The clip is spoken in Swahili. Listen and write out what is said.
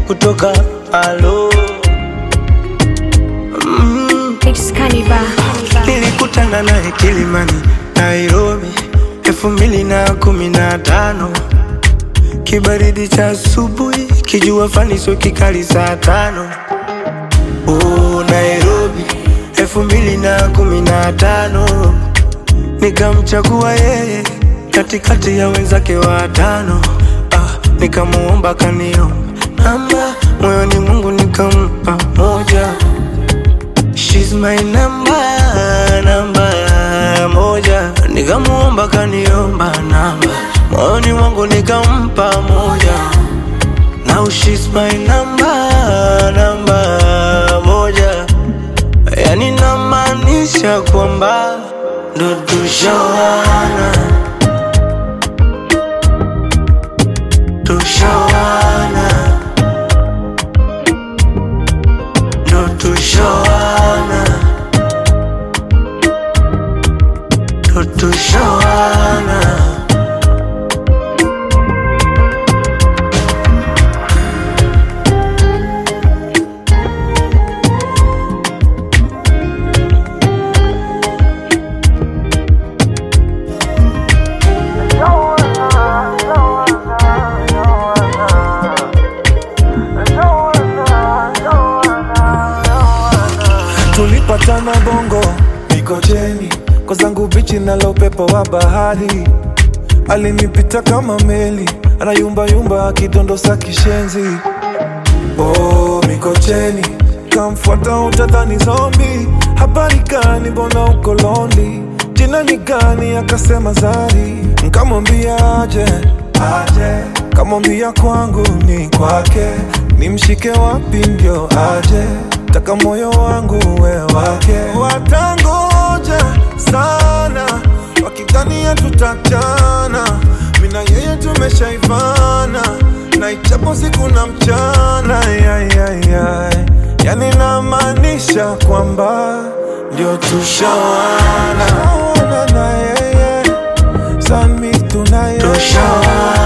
kutoka alo mm. It's Cannibal. Nilikutana naye Kilimani, Nairobi, elfu mbili na kumi na tano. Kibaridi cha asubuhi, kijua fani sio kikali saa tano. Oh, Nairobi, elfu mbili na kumi na tano. Nikamchagua yeye katikati ya wenzake watano. Ah, nikamuomba kaniomba namba, moyoni Mungu nikampa moja. She's my number, namba moja. Nikamuomba kaniomba namba, moyoni mwangu nikampa moja. Now she's my number, namba moja. Yani namaanisha kwamba ndo tushawana, tushawana, ndo tushawana, ndo tushawana. tulipatana bongo mikocheni kwa zangu bichi nalo upepo wa bahari alinipita kama meli anayumbayumba akidondosa kishenzi oh, mikocheni kamfuata utadhani zombi habari gani mbona uko londi jina ni gani akasema zari nkamwambia aje aje kamwambia kwangu ni kwake nimshike wapi ndio aje taka moyo wangu we wake watangoja sana wakidhania tutachana mina yeye tumeshaivana na ichapo siku na mchana yayayay yani namaanisha kwamba ndio tushawana Tushawana na yeye sami tunaye Tushawana.